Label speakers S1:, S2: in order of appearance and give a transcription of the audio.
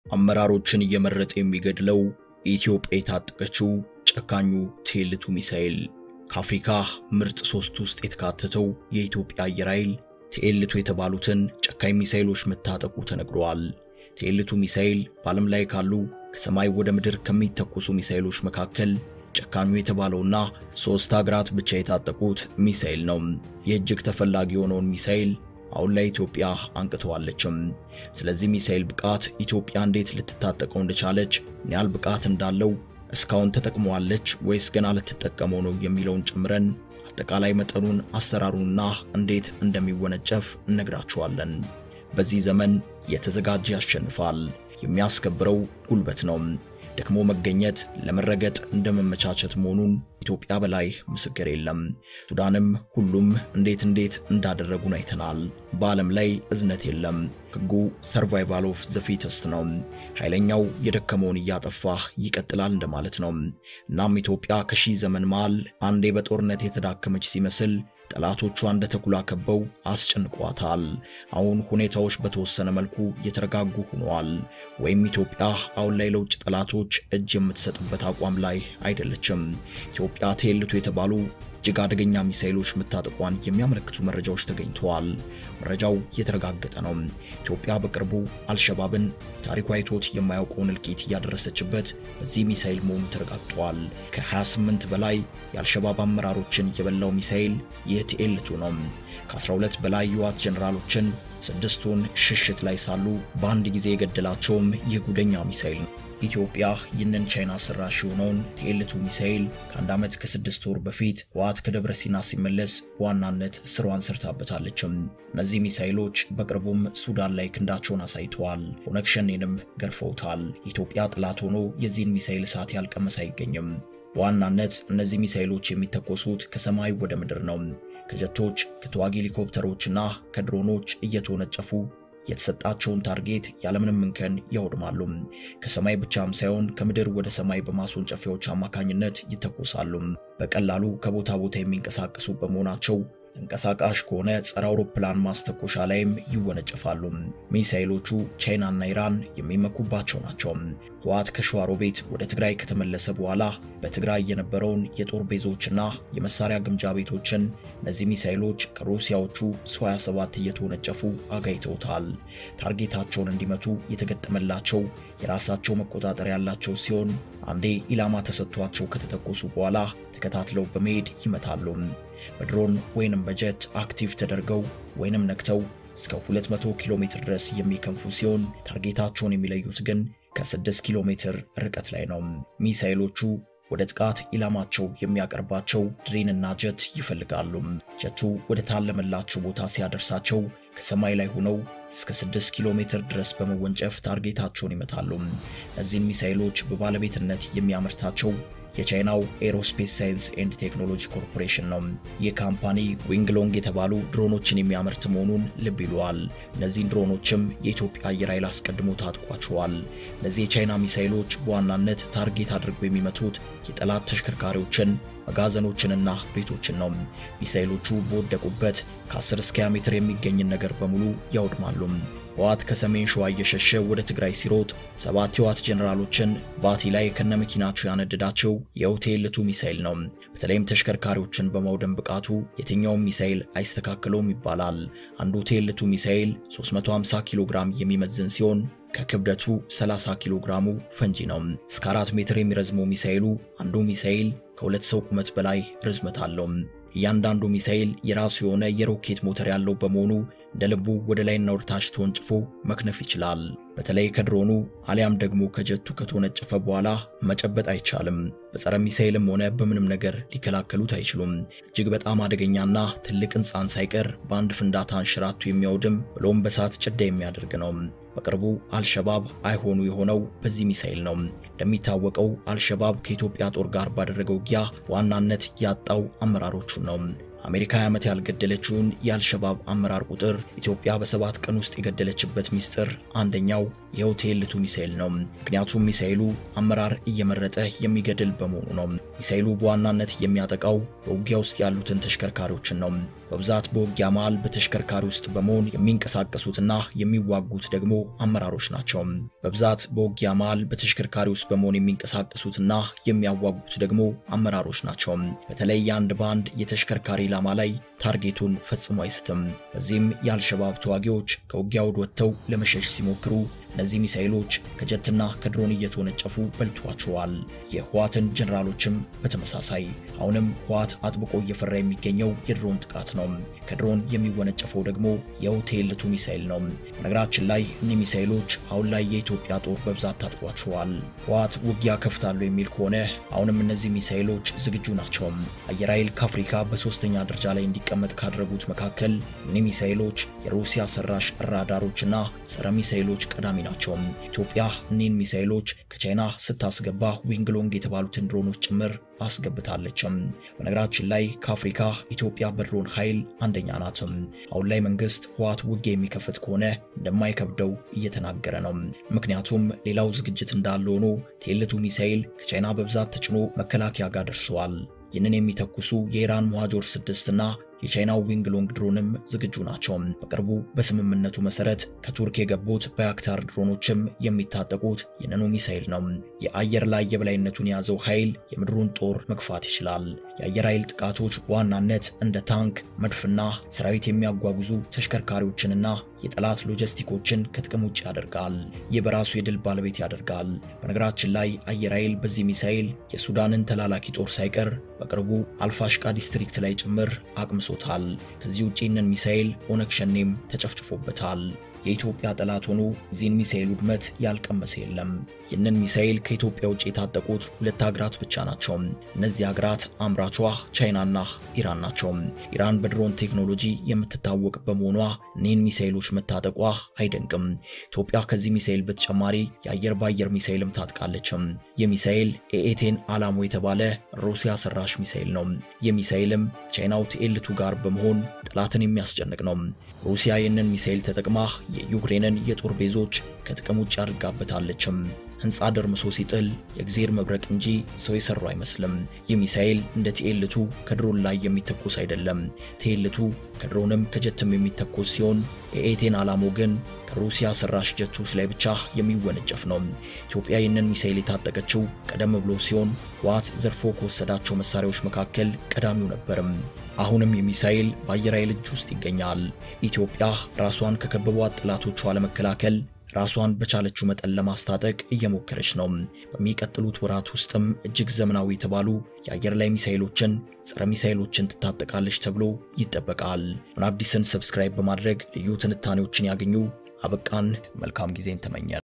S1: አመራሮችን እየመረጠ የሚገድለው ኢትዮጵያ የታጠቀችው ጨካኙ ቴልቱ ሚሳኤል ከአፍሪካ ምርጥ ሶስት ውስጥ የተካተተው የኢትዮጵያ አየር ኃይል ቴልቱ የተባሉትን ጨካኝ ሚሳኤሎች መታጠቁ ተነግሯል። ቴልቱ ሚሳኤል በዓለም ላይ ካሉ ከሰማይ ወደ ምድር ከሚተኮሱ ሚሳኤሎች መካከል ጨካኙ የተባለውና ሶስት ሀገራት ብቻ የታጠቁት ሚሳኤል ነው። የእጅግ ተፈላጊ የሆነውን ሚሳኤል አሁን ላይ ኢትዮጵያ አንቅተዋለችም። ስለዚህ ሚሳኤል ብቃት ኢትዮጵያ እንዴት ልትታጠቀው እንደቻለች፣ ምን ያህል ብቃት እንዳለው እስካሁን ተጠቅመዋለች ወይስ ገና ልትጠቀመው ነው የሚለውን ጨምረን አጠቃላይ መጠኑን፣ አሰራሩንና እንዴት እንደሚወነጨፍ እነግራችኋለን። በዚህ ዘመን የተዘጋጀ ያሸንፋል። የሚያስከብረው ጉልበት ነው። ደክሞ መገኘት ለመረገጥ እንደመመቻቸት መሆኑን ኢትዮጵያ በላይ ምስክር የለም። ሱዳንም ሁሉም እንዴት እንዴት እንዳደረጉን አይተናል። በዓለም ላይ እዝነት የለም። ሕጉ ሰርቫይቫል ኦፍ ዘ ፊተስት ነው። ኃይለኛው የደከመውን እያጠፋ ይቀጥላል እንደማለት ነው። እናም ኢትዮጵያ ከሺህ ዘመን መሃል አንዴ በጦርነት የተዳከመች ሲመስል ጠላቶቿ እንደ ተኩላ ከበው አስጨንቋታል። አሁን ሁኔታዎች በተወሰነ መልኩ የተረጋጉ ሆነዋል። ወይም ኢትዮጵያ አሁን ላይ ለውጭ ጠላቶች እጅ የምትሰጥበት አቋም ላይ አይደለችም። ኢትዮጵያ ቴልቱ የተባሉ እጅግ አደገኛ ሚሳኤሎች መታጠቋን የሚያመለክቱ መረጃዎች ተገኝተዋል። መረጃው የተረጋገጠ ነው። ኢትዮጵያ በቅርቡ አልሸባብን ታሪኳ አይቶት የማያውቀውን እልቂት እያደረሰችበት በዚህ ሚሳኤል መሆኑ ተረጋግጧል። ከ28 በላይ የአልሸባብ አመራሮችን የበላው ሚሳኤል ይህ ቴልቱ ነው። ከ12 በላይ የዋት ጀኔራሎችን ስድስቱን ሽሽት ላይ ሳሉ በአንድ ጊዜ የገደላቸውም ይህ ጉደኛ ሚሳኤል ነው። ኢትዮጵያ ይህንን ቻይና ሰራሽ የሆነውን ቴልቱ ሚሳኤል ከአንድ ዓመት ከስድስት ወር በፊት ህወሓት ከደብረ ሲና ሲመለስ በዋናነት ስሯን ሰርታበታለችም። እነዚህ ሚሳኤሎች በቅርቡም ሱዳን ላይ ክንዳቸውን አሳይተዋል። ኦነግ ሸኔንም ገርፈውታል። ኢትዮጵያ ጠላት ሆኖ የዚህን ሚሳኤል እሳት ያልቀመሰ አይገኝም። በዋናነት እነዚህ ሚሳኤሎች የሚተኮሱት ከሰማይ ወደ ምድር ነው። ከጀቶች ከተዋጊ ሄሊኮፕተሮችና ከድሮኖች እየተወነጨፉ የተሰጣቸውን ታርጌት ያለምንም እንከን ያወድማሉ። ከሰማይ ብቻም ሳይሆን ከምድር ወደ ሰማይ በማስወንጨፊያዎች አማካኝነት ይተኮሳሉ። በቀላሉ ከቦታ ቦታ የሚንቀሳቀሱ በመሆናቸው ተንቀሳቃሽ ከሆነ ጸረ አውሮፕላን ማስተኮሻ ላይም ይወነጨፋሉ። ሚሳኤሎቹ ቻይናና ኢራን የሚመኩባቸው ናቸው። ህወሓት ከሸዋሮቢት ወደ ትግራይ ከተመለሰ በኋላ በትግራይ የነበረውን የጦር ቤዞችና የመሳሪያ ግምጃ ቤቶችን እነዚህ ሚሳኤሎች ከሩሲያዎቹ ሱ-27 እየተወነጨፉ አጋይተውታል። ታርጌታቸውን እንዲመቱ የተገጠመላቸው የራሳቸው መቆጣጠሪያ ያላቸው ሲሆን አንዴ ኢላማ ተሰጥቷቸው ከተተኮሱ በኋላ ተከታትለው በመሄድ ይመታሉ። በድሮን ወይንም በጀት አክቲቭ ተደርገው ወይንም ነክተው እስከ 200 ኪሎ ሜትር ድረስ የሚከንፉ ሲሆን ታርጌታቸውን የሚለዩት ግን ከ6 ኪሎ ሜትር ርቀት ላይ ነው። ሚሳኤሎቹ ወደ ጥቃት ኢላማቸው የሚያቀርባቸው ድሬንና ጀት ይፈልጋሉ። ጀቱ ወደ ታለመላቸው ቦታ ሲያደርሳቸው ከሰማይ ላይ ሆነው እስከ 6 ኪሎ ሜትር ድረስ በመወንጨፍ ታርጌታቸውን ይመታሉ። እነዚህን ሚሳኤሎች በባለቤትነት የሚያመርታቸው የቻይናው ኤሮስፔስ ሳይንስ ኤንድ ቴክኖሎጂ ኮርፖሬሽን ነው። ይህ ካምፓኒ ዊንግሎንግ የተባሉ ድሮኖችን የሚያመርት መሆኑን ልብ ይለዋል። እነዚህን ድሮኖችም የኢትዮጵያ አየር ኃይል አስቀድሞ ታጥቋቸዋል። እነዚህ የቻይና ሚሳኤሎች በዋናነት ታርጌት አድርገው የሚመቱት የጠላት ተሽከርካሪዎችን፣ መጋዘኖችንና ቤቶችን ነው። ሚሳኤሎቹ በወደቁበት ከ10 እስከ 20 ሜትር የሚገኝን ነገር በሙሉ ያውድማሉ። ህወሓት ከሰሜን ሸዋ እየሸሸ ወደ ትግራይ ሲሮጥ ሰባት የህወሓት ጀኔራሎችን ባቲ ላይ ከነመኪናቸው ያነደዳቸው የቴልቱ ሚሳኤል ነው። በተለይም ተሽከርካሪዎችን በማውደም ብቃቱ የትኛውም ሚሳኤል አይስተካከለውም ይባላል። አንዱ ቴልቱ ሚሳኤል 350 ኪሎ ግራም የሚመዝን ሲሆን ከክብደቱ 30 ኪሎ ግራሙ ፈንጂ ነው። እስከ 4 ሜትር የሚረዝመው ሚሳኤሉ አንዱ ሚሳኤል ከሁለት ሰው ቁመት በላይ ርዝመት አለው። እያንዳንዱ ሚሳኤል የራሱ የሆነ የሮኬት ሞተር ያለው በመሆኑ እንደ ልቡ ወደ ላይና ወደ ታች ተወንጭፎ መክነፍ ይችላል። በተለይ ከድሮኑ አሊያም ደግሞ ከጀቱ ከተወነጨፈ በኋላ መጨበጥ አይቻልም። በጸረ ሚሳኤልም ሆነ በምንም ነገር ሊከላከሉት አይችሉም። እጅግ በጣም አደገኛና ትልቅ ሕንፃን ሳይቀር በአንድ ፍንዳታ አንሸራቱ የሚያወድም ብሎም በሳት ጭዳ የሚያደርግ ነው። በቅርቡ አልሸባብ አይሆኑ የሆነው በዚህ ሚሳኤል ነው። እንደሚታወቀው አልሸባብ ከኢትዮጵያ ጦር ጋር ባደረገው ውጊያ ዋናነት ያጣው አመራሮቹን ነው። አሜሪካ ዓመት ያልገደለችውን የአልሸባብ አመራር ቁጥር ኢትዮጵያ በሰባት ቀን ውስጥ የገደለችበት ሚስጥር አንደኛው ይኸው ቴልቱ ሚሳኤል ነው። ምክንያቱም ሚሳኤሉ አመራር እየመረጠ የሚገድል በመሆኑ ነው። ሚሳኤሉ በዋናነት የሚያጠቃው በውጊያ ውስጥ ያሉትን ተሽከርካሪዎችን ነው። በብዛት በውጊያ መሃል በተሽከርካሪ ውስጥ በመሆን የሚንቀሳቀሱትና የሚዋጉት ደግሞ አመራሮች ናቸው። በብዛት በውጊያ መሃል በተሽከርካሪ ውስጥ በመሆን የሚንቀሳቀሱትና የሚያዋጉት ደግሞ አመራሮች ናቸው። በተለይ የአንድ ባንድ የተሽከርካሪ ኢላማ ላይ ታርጌቱን ፈጽሞ አይስትም። በዚህም የአልሸባብ ተዋጊዎች ከውጊያ ወድ ወጥተው ለመሸሽ ሲሞክሩ እነዚህ ሚሳኤሎች ከጀትና ከድሮን እየተወነጨፉ በልቷቸዋል። የህዋትን ጀነራሎችም በተመሳሳይ አሁንም ህዋት አጥብቆ እየፈራ የሚገኘው የድሮን ጥቃት ነው። ከድሮን የሚወነጨፈው ደግሞ የው ቴልቱ ሚሳኤል ነው። በነገራችን ላይ እኒህ ሚሳኤሎች አሁን ላይ የኢትዮጵያ ጦር በብዛት ታጥቋቸዋል። ህዋት ውጊያ ከፍታለሁ የሚል ከሆነ አሁንም እነዚህ ሚሳኤሎች ዝግጁ ናቸው። አየር ኃይል ከአፍሪካ በሶስተኛ ደረጃ ላይ እንዲቀመጥ ካደረጉት መካከል እኒህ ሚሳኤሎች የሩሲያ ሰራሽ ራዳሮችና ጸረ ሚሳኤሎች ቀዳሚ ናቸው። ኢትዮጵያ እኒህን ሚሳኤሎች ከቻይና ስታስገባ ዊንግሎንግ የተባሉትን ድሮኖች ጭምር አስገብታለችም። በነገራችን ላይ ከአፍሪካ ኢትዮጵያ በድሮን ኃይል አንደኛ ናትም። አሁን ላይ መንግስት ህዋት ውጊያ የሚከፍት ከሆነ እንደማይከብደው እየተናገረ ነው። ምክንያቱም ሌላው ዝግጅት እንዳለ ሆኖ ቴልቱ ሚሳኤል ከቻይና በብዛት ተጭኖ መከላከያ ጋር ደርሰዋል። ይህንን የሚተኩሱ የኢራን ሙሃጆር ስድስት እና የቻይናው ዊንግ ሎንግ ድሮንም ዝግጁ ናቸው። በቅርቡ በስምምነቱ መሰረት ከቱርክ የገቡት ባያክታር ድሮኖችም የሚታጠቁት ይህንኑ ሚሳኤል ነው። የአየር ላይ የበላይነቱን የያዘው ኃይል የምድሩን ጦር መግፋት ይችላል። የአየር ኃይል ጥቃቶች በዋናነት እንደ ታንክ፣ መድፍና ሰራዊት የሚያጓጉዙ ተሽከርካሪዎችንና የጠላት ሎጂስቲኮችን ከጥቅም ውጭ ያደርጋል። ይህ በራሱ የድል ባለቤት ያደርጋል። በነገራችን ላይ አየር ኃይል በዚህ ሚሳኤል የሱዳንን ተላላኪ ጦር ሳይቀር በቅርቡ አልፋሽቃ ዲስትሪክት ላይ ጭምር አቅምሶታል። ከዚህ ውጪ ይህንን ሚሳኤል ኦነግ ሸኔም ተጨፍጭፎበታል። የኢትዮጵያ ጠላት ሆኖ እዚህን ሚሳኤል ውድመት ያልቀመሰ የለም። ይህንን ሚሳኤል ከኢትዮጵያ ውጭ የታጠቁት ሁለት ሀገራት ብቻ ናቸው። እነዚህ ሀገራት አምራቿ ቻይናና ኢራን ናቸው። ኢራን በድሮን ቴክኖሎጂ የምትታወቅ በመሆኗ እኒህን ሚሳኤሎች መታጠቋ አይደንቅም። ኢትዮጵያ ከዚህ ሚሳኤል በተጨማሪ የአየር በአየር ሚሳኤልም ታጥቃለችም። ይህ ሚሳኤል ኤኤቴን አላሞ የተባለ ሩሲያ ሰራሽ ሚሳኤል ነው። ይህ ሚሳኤልም ቻይናው ቲኤልቱ ጋር በመሆን ጠላትን የሚያስጨንቅ ነው። ሩሲያ ይህንን ሚሳኤል ተጠቅማ የዩክሬንን የጦር ቤዞች ከጥቅም ውጭ አድርጋበታለችም። ህንፃ ደርምሶ ሲጥል የእግዜር መብረቅ እንጂ ሰው የሰራው አይመስልም። ይህ ሚሳኤል እንደ ቲኤልቱ ከድሮን ላይ የሚተኮስ አይደለም። ቲኤልቱ ከድሮንም ከጀትም የሚተኮስ ሲሆን የኤቴን አላሞ ግን ከሩሲያ ሰራሽ ጀቶች ላይ ብቻ የሚወነጨፍ ነው። ኢትዮጵያ ይህንን ሚሳኤል የታጠቀችው ቀደም ብሎ ሲሆን ህወሓት ዘርፎ ከወሰዳቸው መሳሪያዎች መካከል ቀዳሚው ነበርም። አሁንም የሚሳኤል በአየር ኃይል እጅ ውስጥ ይገኛል። ኢትዮጵያ ራሷን ከከበቧት ጠላቶቿ ለመከላከል ራሷን በቻለችው መጠን ለማስታጠቅ እየሞከረች ነው። በሚቀጥሉት ወራት ውስጥም እጅግ ዘመናዊ የተባሉ የአየር ላይ ሚሳኤሎችን፣ ጸረ ሚሳኤሎችን ትታጠቃለች ተብሎ ይጠበቃል። ምን አዲስን ሰብስክራይብ በማድረግ ልዩ ትንታኔዎችን ያገኙ። አበቃን። መልካም ጊዜን ተመኘን።